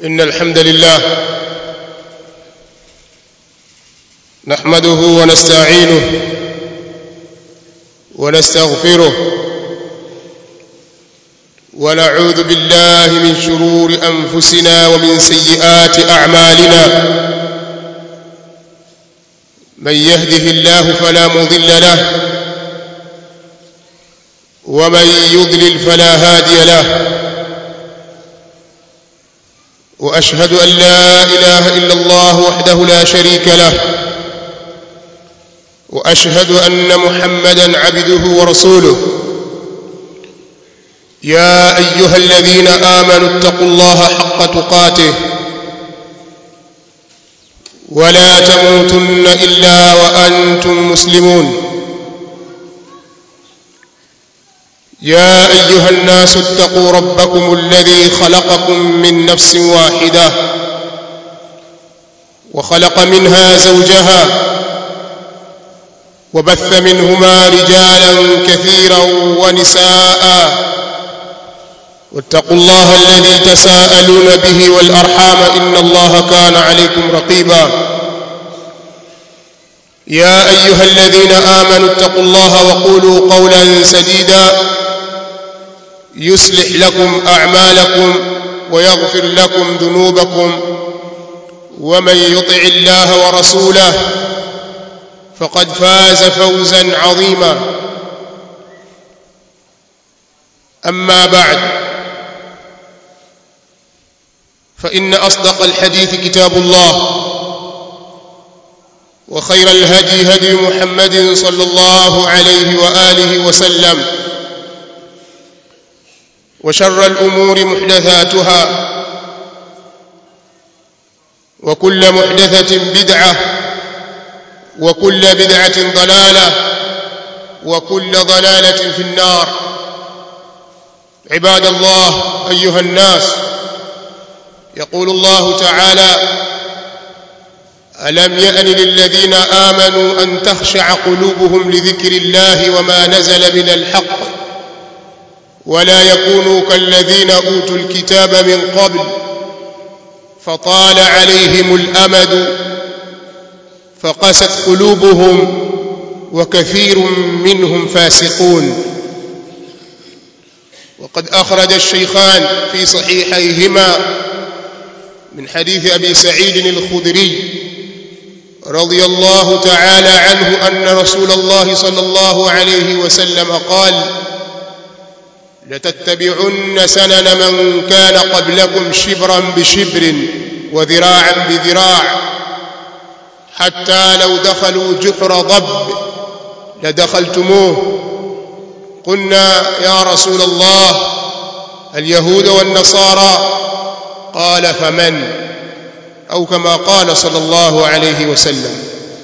إن الحمد لله نحمده ونستعينه ونستغفره ونعوذ بالله من شرور أنفسنا ومن سيئات أعمالنا من يهده الله فلا مضل له ومن يضلل فلا هادي له واشهد ان لا اله الا الله وحده لا شريك له واشهد ان محمدا عبده ورسوله يا ايها الذين امنوا اتقوا الله حق تقاته ولا تموتن الا وانتم مسلمون يا ايها الناس اتقوا ربكم الذي خلقكم من نفس واحده وخلق منها زوجها وبث منهما رجالا كثيرا ونساء واتقوا الله الذي تساءلون به والارحام ان الله كان عليكم رقيبا يا ايها الذين امنوا اتقوا الله وقولوا قولا سديدا يصلح لكم اعمالكم ويغفر لكم ذنوبكم ومن يطع الله ورسوله فقد فاز فوزا عظيما اما بعد فان اصدق الحديث كتاب الله وخير الهدي هدي محمد صلى الله عليه واله وسلم وشر الامور محدثاتها وكل محدثه بدعه وكل بدعه ضلاله وكل ضلاله في النار عباد الله ايها الناس يقول الله تعالى الم يان للذين امنوا ان تخشع قلوبهم لذكر الله وما نزل من الحق ولا يكونوا كالذين اوتوا الكتاب من قبل فطال عليهم الامد فقست قلوبهم وكثير منهم فاسقون وقد اخرج الشيخان في صحيحيهما من حديث ابي سعيد الخدري رضي الله تعالى عنه ان رسول الله صلى الله عليه وسلم قال لتتبعن سنن من كان قبلكم شبرا بشبر وذراعا بذراع حتى لو دخلوا جحر ضب لدخلتموه قلنا يا رسول الله اليهود والنصارى قال فمن au kama qala sallallahu alayhi wasallam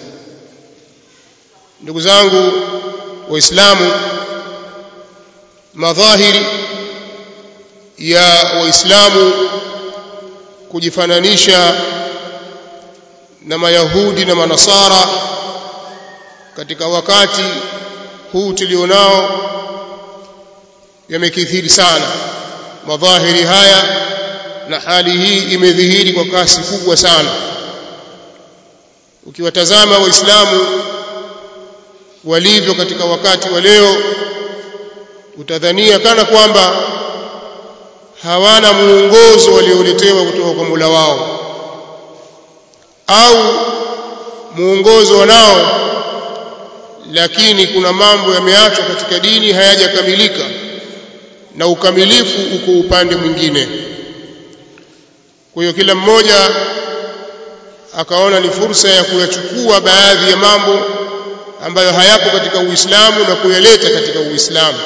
ndugu zangu waislamu madhahiri ya waislamu kujifananisha na mayahudi na manasara katika wakati huu tulionao yamekithiri sana madhahiri haya na hali hii imedhihiri kwa kasi kubwa sana ukiwatazama waislamu walivyo katika wakati wa leo utadhania kana kwamba hawana muongozo walioletewa kutoka kwa Mola wao au muongozo wanao lakini kuna mambo yameachwa katika dini hayajakamilika na ukamilifu uko upande mwingine kwa hiyo kila mmoja akaona ni fursa ya kuyachukua baadhi ya mambo ambayo hayapo katika Uislamu na kuyaleta katika Uislamu.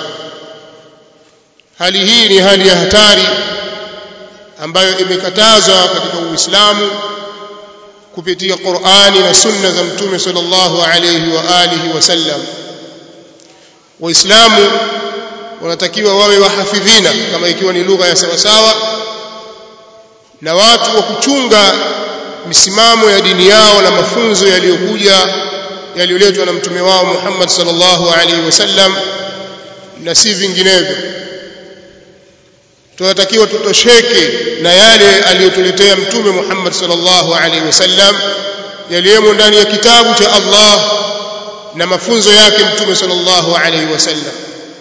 Hali hii ni hali ya hatari ambayo imekatazwa katika Uislamu kupitia Qur'ani na Sunna za Mtume sallallahu alayhi wa alihi wasallam. Waislamu wanatakiwa wawe wahafidhina kama ikiwa ni lugha ya sawasawa na watu wa kuchunga misimamo ya dini yao na mafunzo yaliyokuja yaliyoletwa na mtume wao Muhammad sallallahu alaihi wasallam na si vinginevyo tunatakiwa tutosheke na yale aliyotuletea mtume Muhammad sallallahu alaihi wasallam yaliyomo ndani ya kitabu cha Allah na mafunzo yake mtume sallallahu alaihi wasallam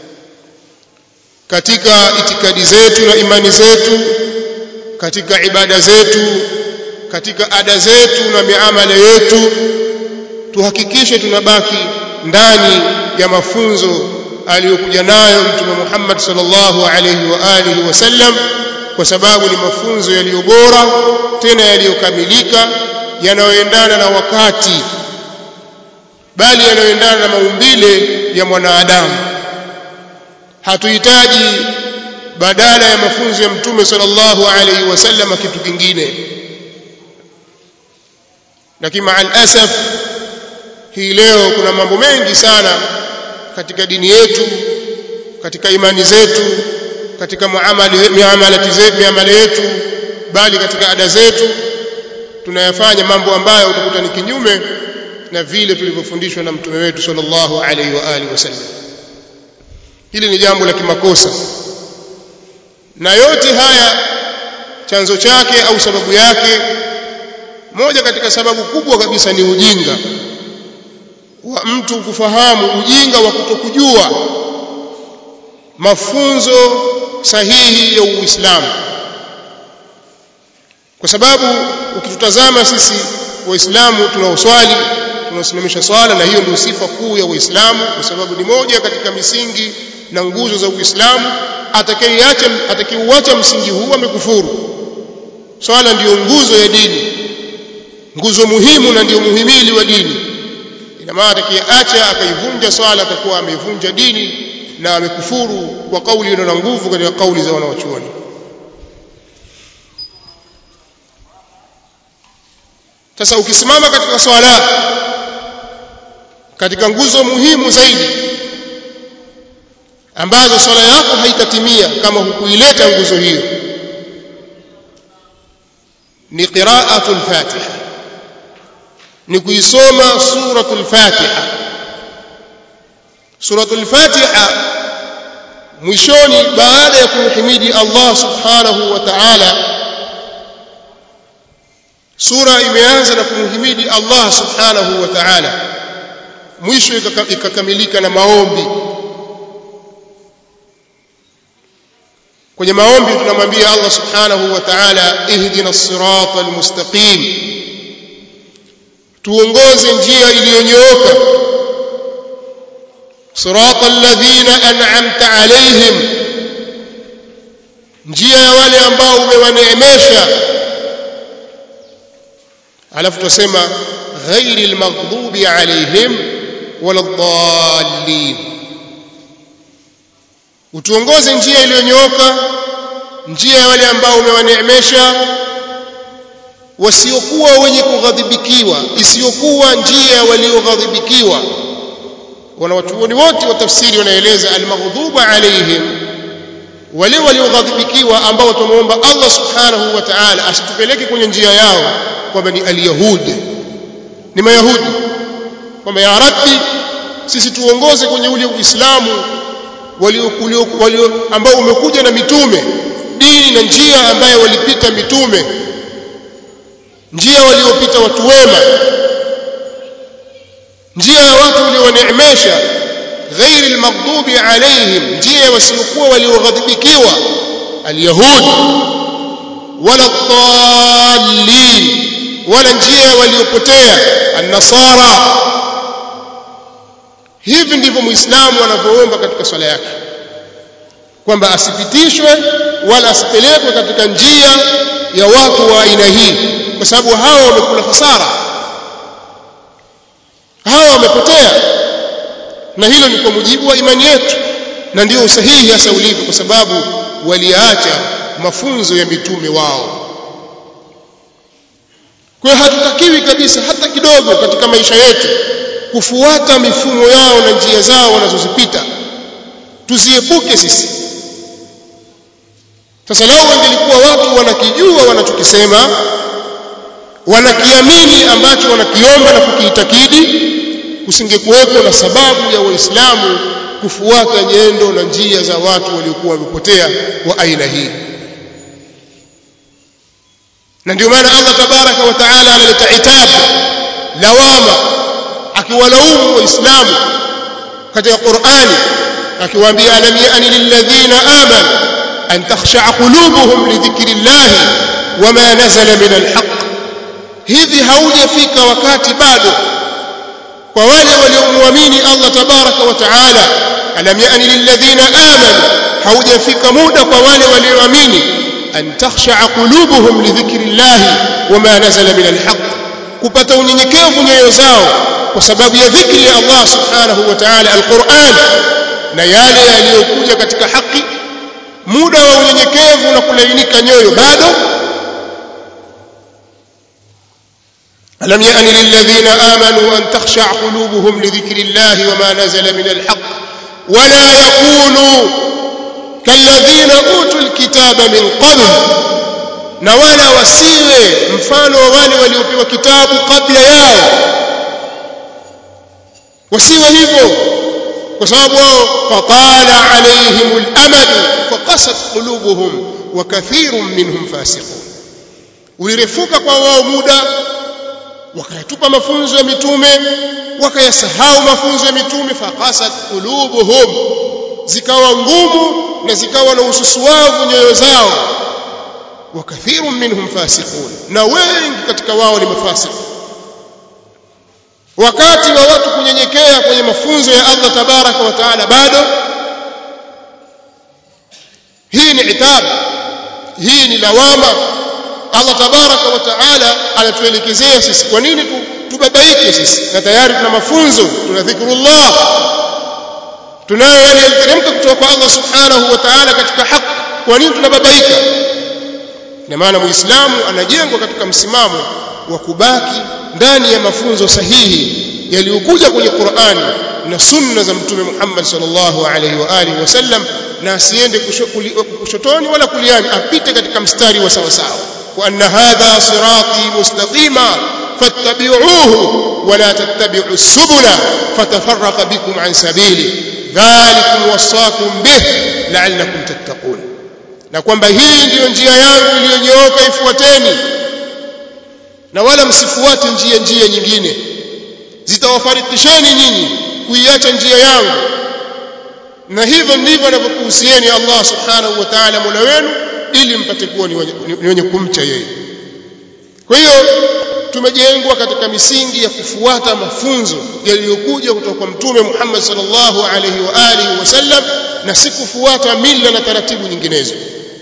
katika itikadi zetu na imani zetu katika ibada zetu katika ada zetu na miamala yetu tuhakikishe tunabaki ndani ya mafunzo aliyokuja nayo mtume Muhammad sallallahu alaihi wa alihi wasallam kwa sababu ni mafunzo yaliyo bora tena yaliyokamilika yanayoendana na wakati bali yanayoendana na maumbile ya mwanadamu hatuhitaji badala ya mafunzo ya mtume sallallahu alaihi wasallam kitu kingine lakini maa alasaf hii leo kuna mambo mengi sana katika dini yetu katika imani zetu katika muamalati zetu miamala yetu bali katika ada zetu tunayafanya mambo ambayo utakuta ni kinyume na vile tulivyofundishwa na mtume wetu sallallahu alaihi wa alihi wasallam hili ni jambo la kimakosa na yote haya chanzo chake au sababu yake moja katika sababu kubwa kabisa ni ujinga wa mtu kufahamu ujinga wa kutokujua mafunzo sahihi ya Uislamu kwa sababu ukitutazama sisi waislamu tunaoswali tunaosimamisha swala na hiyo ndio sifa kuu ya Uislamu kwa sababu ni moja katika misingi na nguzo za Uislamu atakayeacha atakayeuacha msingi huu amekufuru swala ndiyo nguzo ya dini nguzo muhimu na ndiyo muhimili wa dini ina maana atakayeacha akaivunja swala atakuwa ameivunja dini na amekufuru kwa kauli iliyo na nguvu katika kauli za wanawachuoni sasa ukisimama katika swala katika nguzo muhimu zaidi ambazo swala yako haitatimia kama hukuileta nguzo hiyo ni qira'atul fatiha ni kuisoma suratul fatiha suratul fatiha mwishoni baada ya kumhimidi Allah subhanahu wa ta'ala sura imeanza na kumhimidi Allah subhanahu wa ta'ala mwisho ikakamilika na maombi kwenye maombi tunamwambia Allah subhanahu wa ta'ala ihdina as-sirata al-mustaqim tuongoze njia iliyonyooka sirata alladhina an'amta alayhim njia ya wale ambao umewaneemesha alafu tusema ghairi almaghdubi alayhim wala dhallin utuongoze njia iliyonyooka njia ya wale ambao umewaneemesha wasiokuwa wenye kughadhibikiwa isiyokuwa njia ya walioghadhibikiwa wanawachuoni wote wa tafsiri wanaeleza almaghduba alaihim wale walioghadhibikiwa ambao tumuomba Allah subhanahu wa ta'ala asitupeleke kwenye njia yao kwamba ni alyahudi ni mayahudi kwamba ya rabbi sisi tuongoze kwenye ule uislamu walio walio ambao umekuja na mitume dini na njia ambayo walipita mitume njia waliopita watu wema njia ya watu walioneemesha ghairi almaghdubi alaihim njia wasiokuwa walioghadhibikiwa alyahud wala dhallin wala njia waliopotea annasara hivi ndivyo muislamu anavyoomba katika swala yake kwamba asipitishwe wala asipelekwe katika njia ya watu wa aina hii kwa sababu hao wamekula hasara hawa wamepotea na hilo ni kwa mujibu wa imani yetu na ndio usahihi hasa ulivyo kwa sababu waliacha mafunzo ya mitume wao kwa hiyo hatutakiwi kabisa hata kidogo katika maisha yetu kufuata mifumo yao na njia zao wanazozipita tuziepuke sisi sasa lao wangelikuwa watu wanakijua wanachokisema wanakiamini ambacho wanakiomba na kukiitakidi kusingekuwepo na sababu ya waislamu kufuata nyendo na njia za watu waliokuwa wamepotea wa aina hii na ndio maana Allah tabaraka wa taala analeta itabu lawama akiwalaumu waislamu katika Qur'ani akiwaambia alam ya'ni lilladhina amanu an takhsha'a qulubuhum li dhikrillahi wama nazala min alhaq hivi haujafika wakati bado kwa wale waliomwamini Allah tabaraka wa taala alam ya'ni lilladhina amanu haujafika muda kwa wale walioamini an takhsha'a qulubuhum li dhikrillahi wama nazala min alhaq kupata unyenyekevu nyoyo zao kwa sababu ya dhikri ya Allah subhanahu wa ta'ala alquran na yale yaliyokuja katika haki muda wa unyenyekevu na kulainika nyoyo bado ألم يأن للذين آمنوا أن تخشع قلوبهم لذكر الله وما نزل من الحق ولا يكونوا كالذين أوتوا الكتاب من قبل na wala wasiwe mfano wa wale waliopewa kitabu kabla yao wasiwe hivyo kwa sababu wao fatala alaihim al-amad faqasat qulubuhum wa kathirun minhum fasiqun ulirefuka kwa wao muda wakayatupa mafunzo ya mitume wakayasahau mafunzo ya mitume faqasat qulubuhum zikawa ngumu na zikawa na ususuavu nyoyo zao wa kathirun minhum fasiqun na wengi katika wao ni mafasiki wakati wa watu kunyenyekea kwenye mafunzo ya Allah tabaraka wa taala bado hii ni itabu hii ni lawama Allah tabaraka wa taala anatuelekezea sisi kwa nini tubabaike sisi na tayari tuna mafunzo tuna dhikrullah tunayo yale yaliteremka kutoka kwa Allah subhanahu wa ta'ala katika haki kwa nini tunababaika na maana muislamu anajengwa katika msimamo wa kubaki ndani ya mafunzo sahihi yaliyokuja kwenye Qur'ani na sunna za mtume Muhammad sallallahu alaihi wa alihi wasallam na asiende kushotoni wala kuliani apite katika mstari wa sawa sawa wa anna hadha sirati mustaqima fattabi'uhu wa la tattabi'u subula fatafarraqa bikum an sabili dhalikum wasaakum bih la'allakum tattaqun na kwamba hii ndiyo njia yangu iliyonyooka ifuateni na wala msifuate njia njia nyingine zitawafarikisheni nyinyi kuiacha njia yangu na hivyo ndivyo anavyokuhusieni Allah subhanahu wa ta'ala mola wenu ili mpate kuwa ni wenye kumcha yeye kwa hiyo tumejengwa katika misingi ya kufuata mafunzo yaliyokuja kutoka kwa mtume Muhammad sallallahu alaihi wa alihi wasallam na si kufuata mila na taratibu nyinginezo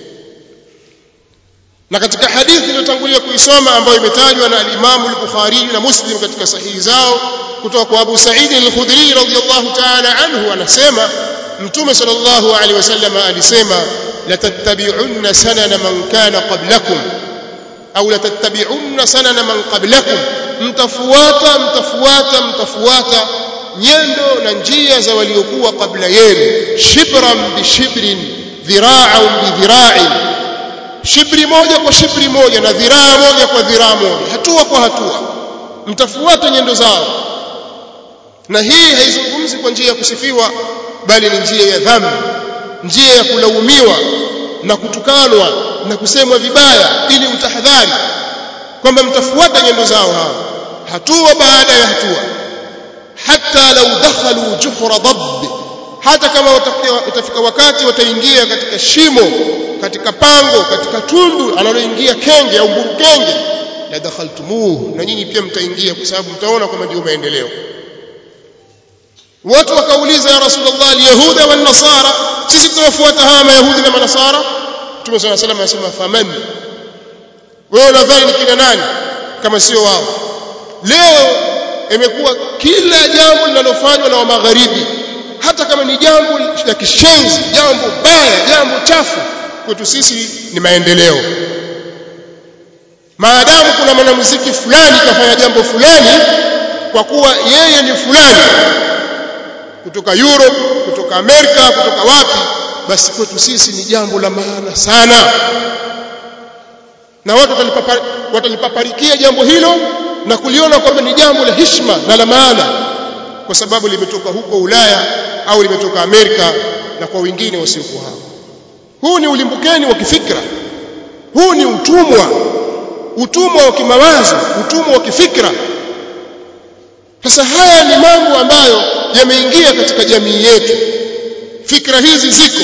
na katika hadithi iliyotangulia kuisoma ambayo imetajwa na al-Imam al-Bukhari na Muslim katika sahihi zao kutoka kwa Abu Sa'id al-Khudri radhiyallahu ta'ala anhu anasema Mtume sallallahu alaihi wasallam alisema la tattabi'unna sanana man kana qablakum au la tattabi'unna sanana man qablakum mtafuata mtafuata mtafuata nyendo na njia za waliokuwa kabla yenu shibran bi shibrin dhira'an bi dhira'in shibri moja kwa shibri moja na dhiraa moja kwa dhiraa moja hatua kwa hatua mtafuata nyendo zao na hii haizungumzi kwa njia ya kusifiwa bali ni njia ya dhambi njia ya kulaumiwa na kutukanwa na kusemwa vibaya ili utahadhari kwamba mtafuata nyendo zao hao hatua baada ya hatua hata lau dakhalu juhra dabb hata kama utafika wakati wataingia katika shimo katika pango katika tundu analoingia kenge au mburukenge la dakhaltumuhu na nyinyi pia mtaingia kwa sababu mtaona kwamba ndio maendeleo watu wakauliza ya rasulullah alyahuda wan nasara sisi tunafuata hawa mayahudi na manasara mtume صلى الله عليه وسلم anasema faman wewe unadhani ni kina nani kama sio wao leo imekuwa kila jambo linalofanywa na wa magharibi hata kama ni jambo la kishenzi jambo baya jambo chafu kwetu sisi ni maendeleo maadamu kuna mwanamuziki fulani kafanya jambo fulani kwa kuwa yeye ni fulani kutoka Europe kutoka Amerika kutoka wapi basi kwetu sisi ni jambo la maana sana na watu watalipaparikia jambo hilo na kuliona kwamba ni jambo la heshima na la maana kwa sababu limetoka huko Ulaya au limetoka Amerika na kwa wengine wasiokuwa hao huu ni ulimbukeni wa kifikra huu ni utumwa utumwa wa kimawazo utumwa wa kifikra sasa haya ni mambo ambayo yameingia katika jamii yetu fikra hizi ziko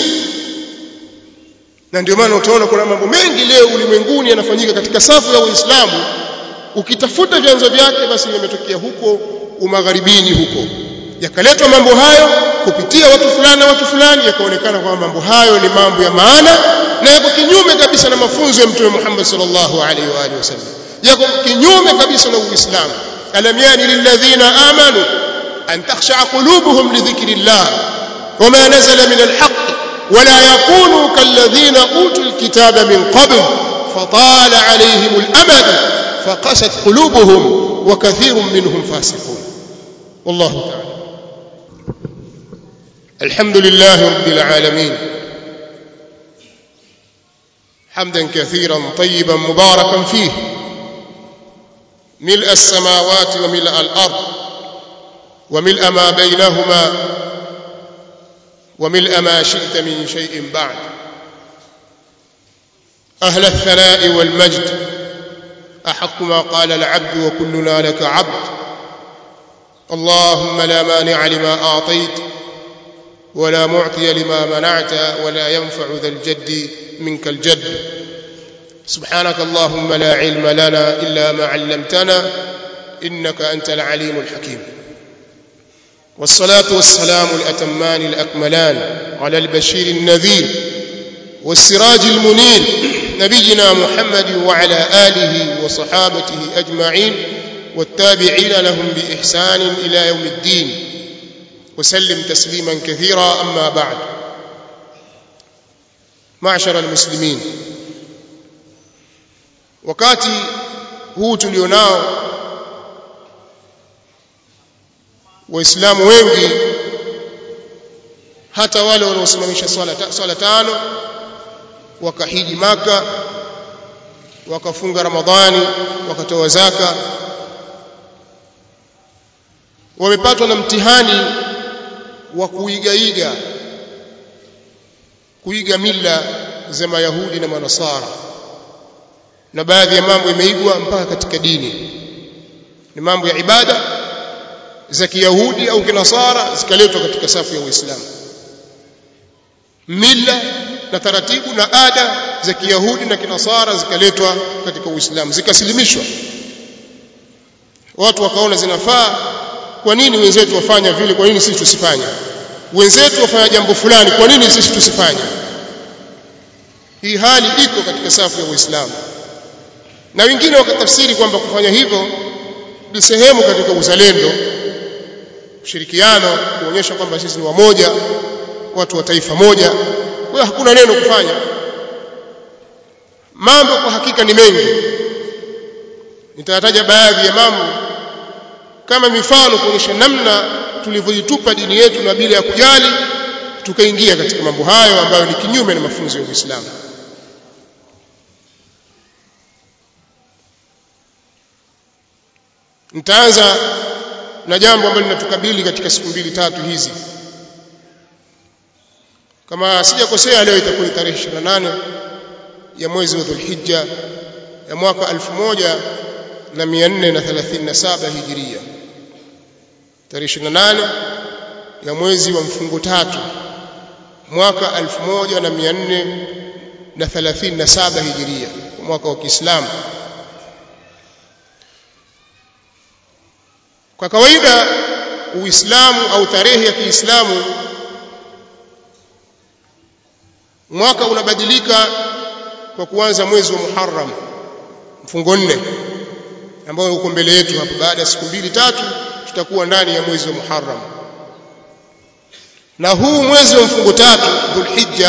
na ndio maana utaona kuna mambo mengi leo ulimwenguni yanafanyika katika safu ya Uislamu ukitafuta vyanzo vyake basi yametokea huko umagharibini huko yakaletwa mambo hayo kupitia watu fulani na watu fulani yakaonekana kwamba mambo hayo ni mambo ya maana na yako kinyume kabisa na mafunzo ya mtume Muhammad sallallahu alaihi wa alihi wasallam yako kinyume kabisa na Uislamu alam yani lilladhina amanu an takhsha qulubuhum li dhikrillah wama nazala min alhaq ولا يكونوا كالذين أوتوا الكتاب من قبل فطال عليهم الأمد فقست قلوبهم وكثير منهم فاسقون والله تعالى الحمد لله رب العالمين حمدا كثيرا طيبا مباركا فيه ملء السماوات وملء الأرض وملء ما بينهما وملء ما شئت من شيء بعد أهل الثناء والمجد أحق ما قال العبد وكلنا لك عبد اللهم لا مانع لما أعطيت ولا معطي لما منعت ولا ينفع ذا الجد منك الجد سبحانك اللهم لا علم لنا إلا ما علمتنا إنك أنت العليم الحكيم والصلاة والسلام الأتمان الأكملان على البشير النذير والسراج المنير نبينا محمد وعلى آله وصحابته أجمعين والتابعين لهم بإحسان إلى يوم الدين وسلم تسليما كثيرا أما بعد معشر المسلمين wakati huu tulionao waislamu wengi hata wale wanaosimamisha swala swala tano wakahiji maka wakafunga ramadhani wakatoa zaka wamepatwa na mtihani wa kuigaiga kuiga mila za mayahudi na manasara na baadhi ya mambo imeigwa mpaka katika dini ni mambo ya ibada za kiyahudi au kinasara zikaletwa katika safu ya uislamu mila na taratibu na ada za kiyahudi na kinasara zikaletwa katika uislamu zikasilimishwa watu wakaona zinafaa kwa nini wenzetu wafanya vile kwa nini sisi tusifanye wenzetu wafanya jambo fulani kwa nini sisi tusifanye hii hali iko katika safu ya uislamu na wengine wakatafsiri kwamba kufanya hivyo ni sehemu katika uzalendo ushirikiano kuonyesha kwamba sisi ni wamoja watu wa taifa moja kwa hakuna neno kufanya mambo kwa hakika ni mengi nitataja baadhi ya mambo kama mifano kuonyesha namna tulivyoitupa dini yetu na bila ya kujali tukaingia katika mambo hayo ambayo ni kinyume na mafunzo ya Uislamu nitaanza na jambo ambalo linatukabili katika siku mbili tatu hizi kama sijakosea leo itakuwa tarehe 28 ya mwezi wa Dhulhijja ya mwaka 1437 Hijiria tarehe 28 ya mwezi wa mfungo tatu mwaka 1437 Hijiria mwaka wa Kiislamu kwa kawaida Uislamu au tarehe ya Kiislamu mwaka unabadilika kwa kuanza mwezi wa Muharram mfungo nne ambao uko mbele yetu hapa baada ya siku mbili tatu tutakuwa ndani ya mwezi wa Muharram na huu mwezi wa mfungo tatu Dhulhijja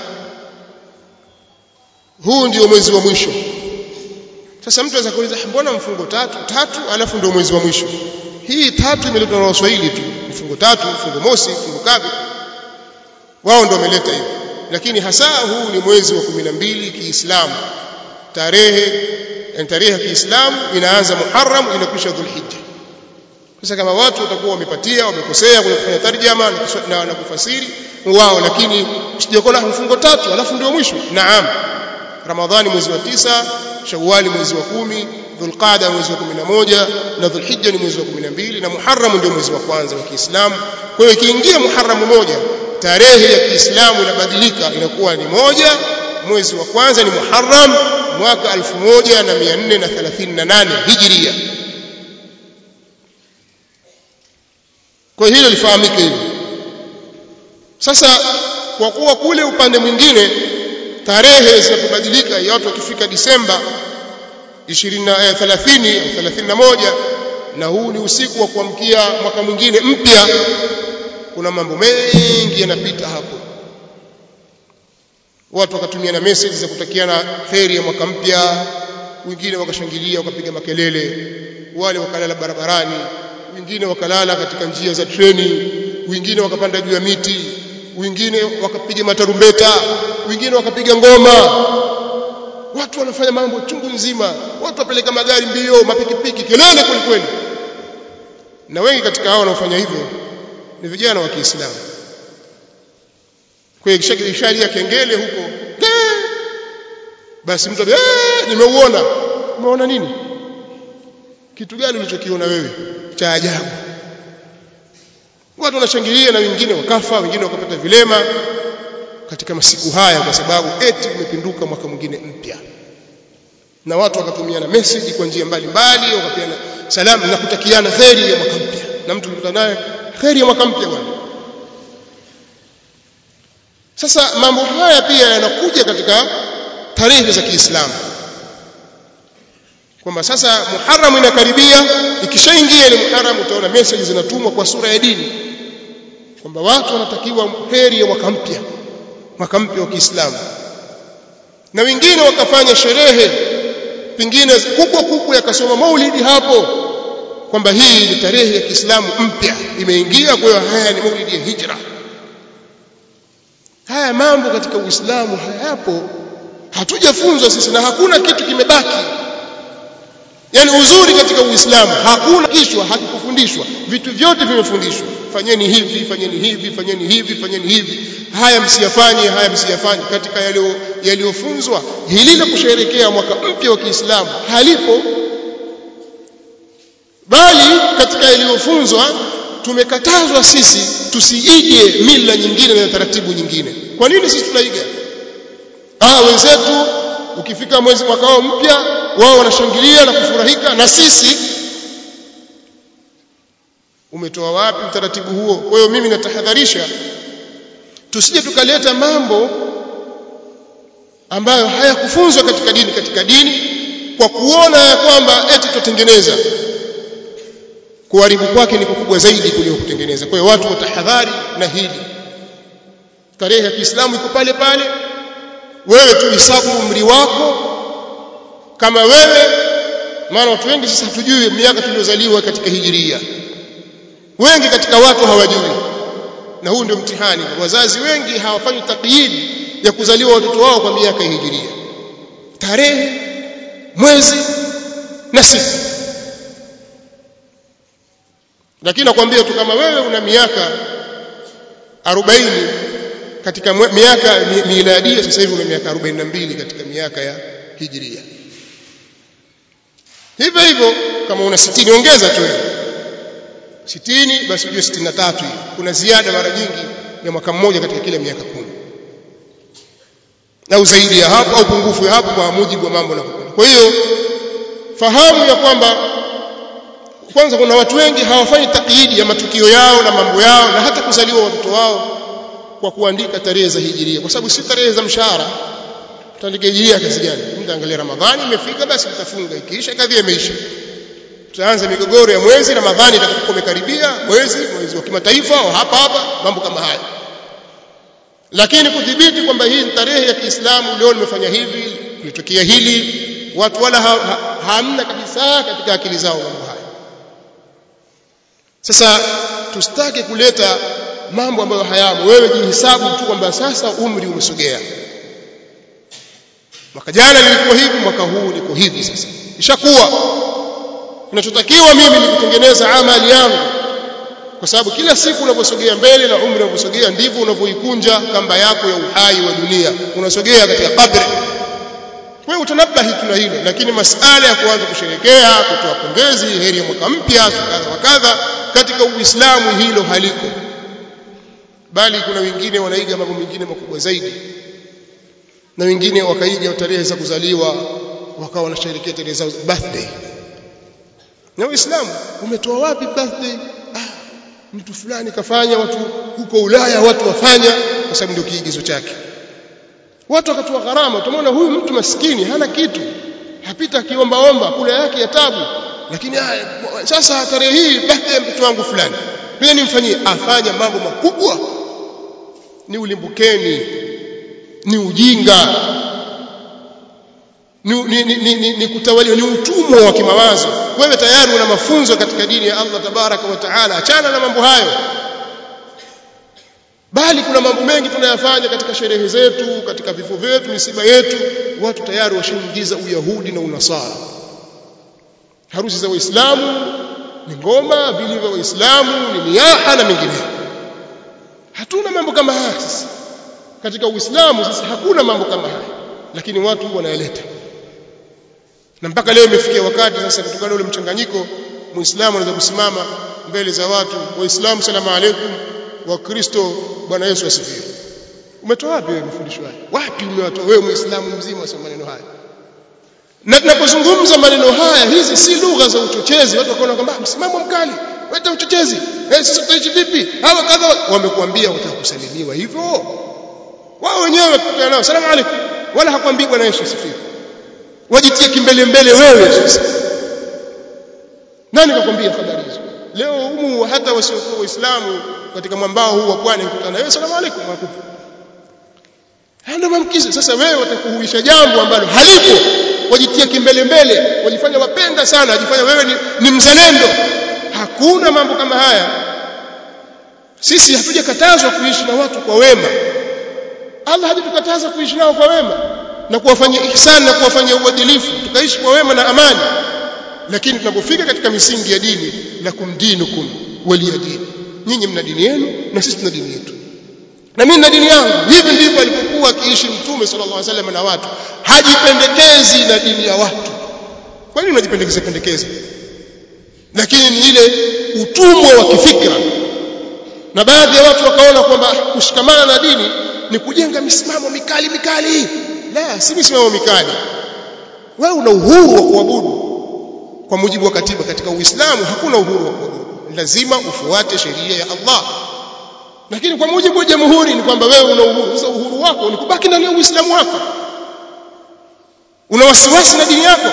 huu ndio mwezi wa mwisho sasa mtu anaweza kuuliza mbona mfungo tatu tatu alafu ndio mwezi wa mwisho hii tatu imeletwa na Waswahili tu mfungo tatu mfungo mosi mfungo kabi wao ndio wameleta hiyo lakini hasa huu ni mwezi wa 12 Kiislamu tarehe yani tarehe ya Kiislamu inaanza Muharram inakwisha Dhulhijja sasa kama watu watakuwa wamepatia wamekosea kwenye kufanya tarjama na, na kufasiri wao lakini usijakona mfungo tatu alafu ndio mwisho naam ramadhani mwezi wa tisa shawali mwezi wa kumi dhulqada mwezi wa 11 na dhulhijja ni mwezi wa 12 na muharram ndio mwezi wa kwanza wa Kiislamu kwa hiyo ikiingia muharram moja tarehe ya Kiislamu inabadilika inakuwa ni moja mwezi wa kwanza ni muharram mwaka 1438 hijria kwa hilo lifahamike hivyo sasa kwa kuwa kule upande mwingine tarehe zinapobadilika watu wakifika Disemba 20 eh, 30 au 31 na huu ni usiku wa kuamkia mwaka mwingine mpya kuna mambo mengi yanapita hapo watu wakatumia na message za kutakiana kheri ya mwaka mpya wengine wakashangilia wakapiga makelele wale wakalala barabarani wengine wakalala katika njia za treni wengine wakapanda juu ya miti wengine wakapiga matarumbeta wengine wakapiga ngoma watu wanafanya mambo chungu nzima watu wapeleka magari mbio mapikipiki kelele kwelikweli na wengi katika hao wanaofanya hivyo ni vijana wa Kiislamu kwa hiyo kishalia kengele huko basi mtu eh nimeuona umeona nini kitu gani ulichokiona wewe cha ajabu watu wanashangilia na wengine wakafa wengine wakapata vilema katika masiku haya kwa sababu eti umepinduka mwaka mwingine mpya na watu wakatumiana message kwa njia mbalimbali wakapeana salamu na kutakiana kheri ya mwaka mpya na mtu ukutana naye kheri ya mwaka mpya bwana sasa mambo haya pia yanakuja katika tarehe za Kiislamu kwamba sasa Muharram inakaribia ikishaingia ile Muharram utaona message zinatumwa kwa sura ya dini kwamba watu wanatakiwa heri ya mwaka mpya mwaka mpya wa Kiislamu na wengine wakafanya sherehe pengine kubwa kubwa yakasoma maulidi hapo kwamba hii ni tarehe ya Kiislamu mpya imeingia kwa hiyo haya ni maulidi ya hijra haya mambo katika Uislamu hayapo hatujafunzwa sisi na hakuna kitu kimebaki yani uzuri katika Uislamu hakuna kishwa hakikufundishwa vitu vyote vimefundishwa fanyeni hivi fanyeni hivi fanyeni hivi fanyeni hivi haya msiyafanye haya msiyafanye katika yaliyofunzwa hili la kusherehekea mwaka mpya wa Kiislamu halipo bali katika yaliyofunzwa tumekatazwa sisi tusiige mila nyingine na taratibu nyingine kwa nini sisi tunaiga ah wenzetu ukifika mwezi mwaka wao mpya wao wanashangilia na kufurahika na sisi umetoa wapi utaratibu huo kwa hiyo mimi natahadharisha tusije tukaleta mambo ambayo hayakufunzwa katika dini katika dini kwa kuona ya kwamba eti tutengeneza kuharibu kwake ni kukubwa zaidi kuliko kutengeneza kwa hiyo watu watahadhari na hili tarehe ya Kiislamu iko pale pale wewe tu hisabu umri wako kama wewe maana watu wengi sasa hatujui miaka tuliozaliwa katika hijiria wengi katika watu hawajui na huu ndio mtihani wazazi wengi hawafanyi takyid ya kuzaliwa watoto wao kwa miaka ya hijiria tarehe mwezi na siku lakini nakwambia tu kama wewe una miaka 40 katika miaka miladia sasa hivi una miaka 42 katika miaka ya hijiria hivyo hivyo kama una 60 ongeza tu wewe 60 basi ujue 63 hiyo kuna ziada mara nyingi ya mwaka mmoja katika kile miaka kumi au zaidi ya hapo au pungufu ya hapo kwa mujibu wa mambo na kwa hiyo fahamu ya kwamba kwanza kuna watu wengi hawafanyi takyidi ya matukio yao na mambo yao na hata kuzaliwa watoto wao kwa kuandika tarehe za hijiria kwa sababu si tarehe za mshahara tutaandika hijiria kazi gani mtaangalia ramadhani imefika basi mtafunga ikiisha kadhi imeisha tutaanza migogoro ya mwezi ramadhani itakapokuwa imekaribia mwezi mwezi wa kimataifa au hapa hapa mambo kama haya lakini kudhibiti kwamba hii ni tarehe ya Kiislamu leo nimefanya hivi kulitokea hili watu wala ha, ha, hamna kabisa katika akili zao mambo haya sasa tusitake kuleta mambo ambayo hayamo wewe jihesabu tu kwamba sasa umri umesogea mwaka jana nilikuwa hivi mwaka huu niko hivi sasa ishakuwa kinachotakiwa mimi ni kutengeneza amali yangu kwa sababu kila siku unaposogea mbele na umri unaposogea ndivyo unavyoikunja kamba yako ya uhai wa dunia unasogea katika kabri kwa hiyo utanabahi tuna hilo lakini masala ya kuanza kusherekea kutoa pongezi heri ya mwaka mpya kadha wa kadha katika uislamu hilo haliko bali kuna wengine wanaiga mambo mengine makubwa zaidi na wengine wakaiga tarehe za kuzaliwa wakawa wanasherehekea tarehe zao birthday na uislamu umetoa wapi birthday ah mtu fulani kafanya watu huko Ulaya watu wafanya kwa sababu ndio kiigizo chake watu wakatoa gharama tumeona huyu mtu maskini hana kitu hapita akiomba omba kula yake ya tabu lakini haya, sasa tarehe hii birthday ya mtoto wangu fulani pia nimfanyie afanya mambo makubwa ni ulimbukeni ni ujinga ni, ni, ni, ni, ni, ni kutawaliwa ni utumwa wa kimawazo wewe tayari una mafunzo katika dini ya Allah tabaraka wa taala achana na mambo hayo bali kuna mambo mengi tunayafanya katika sherehe zetu katika vifo vyetu misiba yetu watu tayari washaingiza uyahudi na unasara harusi za waislamu ni ngoma vile vya waislamu ni niyaha na mengineyo hatuna mambo kama haya sisi katika uislamu sisi hakuna mambo kama haya lakini watu wanayaleta na mpaka leo imefikia wakati sasa kutokana na ule mchanganyiko muislamu anaweza kusimama mbele za watu waislamu salamu alaykum wakristo bwana Yesu asifiwe umetoa wapi wewe mafundisho haya wapi umewatoa wewe muislamu mzima usema maneno haya na tunapozungumza maneno haya hizi si lugha za uchochezi watu wakaona kwamba msimamo mkali weta uchochezi eh sisi tutaishi vipi hawa kadha wamekuambia utakusalimiwa hivyo wao wenyewe wakutana nao salamu alaykum wala hakwambii bwana Yesu asifiwe wajitie kimbele mbele wewe sasa nani kakwambia habari hizo leo humu hata wasiokuwa waislamu katika mwambao huu wa pwani kukutana wewe salamu alaykum wakupa ndio mamkizi sasa wewe watakuhuisha jambo ambalo halipo wajitia kimbele mbele wajifanya wapenda sana wajifanya wewe ni, ni mzalendo hakuna mambo kama haya sisi hatujakatazwa kuishi na watu kwa wema Allah hajatukataza kuishi nao kwa wema na kuwafanyia ihsan na kuwafanyia uadilifu tukaishi kwa wema na amani lakini tunapofika katika misingi ya dini lakum dinukum waliya dini nyinyi mna dini yenu na sisi tuna dini yetu na mimi na dini yangu hivi ndivyo alipokuwa akiishi mtume sallallahu alaihi wasallam na watu hajipendekezi na dini ya watu kwa nini unajipendekeza pendekeza lakini ni ile utumwa wa kifikra na baadhi ya watu wakaona kwamba kushikamana na dini ni kujenga misimamo mikali mikali la si misimamo mikali wewe una uhuru wa kuabudu kwa mujibu wa katiba katika uislamu hakuna uhuru wa kuabudu lazima ufuate sheria ya Allah lakini kwa mujibu wa jamhuri ni kwamba wewe una uhuru sasa uhuru wako ni kubaki ndani ya uislamu wako una wasiwasi na dini yako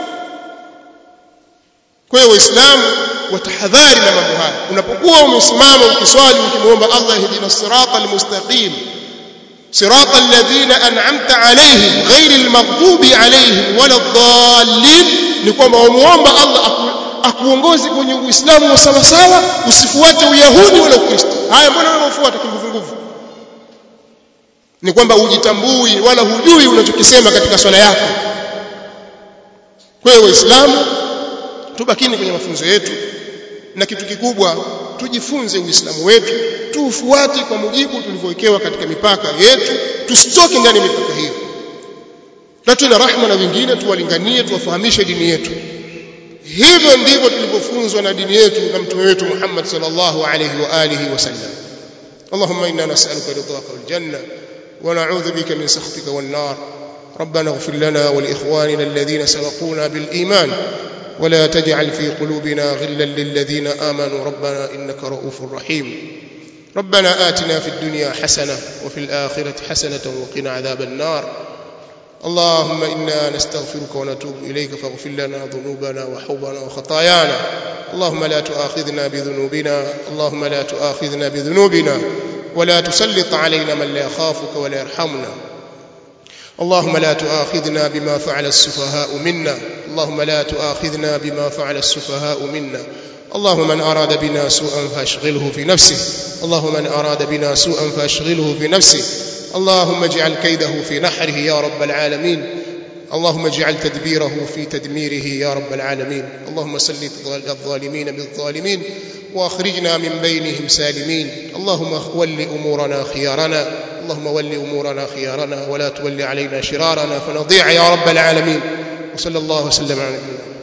kwa hiyo waislamu watahadhari na mambo haya unapokuwa umesimama ukiswali ukimuomba Allah ihdina sirata almustaqim صراط الذين أنعمت عليهم غير المغضوب عليهم ولا الضالين ni kwamba umuomba Allah akuongoze kwenye Uislamu wa sawa sawa usifuate Uyahudi wala Ukristo haya mbona wewe ufuata kinguvu nguvu ni kwamba hujitambui wala hujui unachokisema katika swala yako kwa hiyo waislamu tubakini kwenye mafunzo yetu na kitu kikubwa tujifunze uislamu wetu tuufuate kwa mujibu tulivyowekewa katika mipaka yetu tusitoke ndani ya mipaka hiyo na tuwe na rahma na wengine tuwalinganie tuwafahamishe dini yetu hivyo ndivyo tulivyofunzwa na dini yetu na mtume wetu Muhammad sallallahu alayhi wa alihi wasallam اللهم إنا نسألك رضاك والجنة ونعوذ بك من سخطك والنار ربنا اغفر لنا ولإخواننا الذين سبقونا بالإيمان ولا تجعل في قلوبنا غلا للذين آمنوا ربنا إنك رؤوف رحيم ربنا آتنا في الدنيا حسنة وفي الآخرة حسنة وقنا عذاب النار اللهم إنا نستغفرك ونتوب إليك فاغفر لنا ذنوبنا وحوبنا وخطايانا اللهم لا تؤاخذنا بذنوبنا اللهم لا تؤاخذنا بذنوبنا ولا تسلط علينا من لا يخافك ولا يرحمنا اللهم لا تؤاخذنا بما فعل السفهاء منا اللهم لا تؤاخذنا بما فعل السفهاء منا اللهم من أراد بنا سوءا فاشغله في نفسه اللهم من أراد بنا سوءا فاشغله في نفسه اللهم اجعل كيده في نحره يا رب العالمين اللهم اجعل تدبيره في تدميره يا رب العالمين اللهم سلط الظالمين بالظالمين واخرجنا من بينهم سالمين اللهم ول امورنا خيارنا اللهم ول امورنا خيارنا ولا تول علينا شرارنا فنضيع يا رب العالمين وصلى الله وسلم على نبينا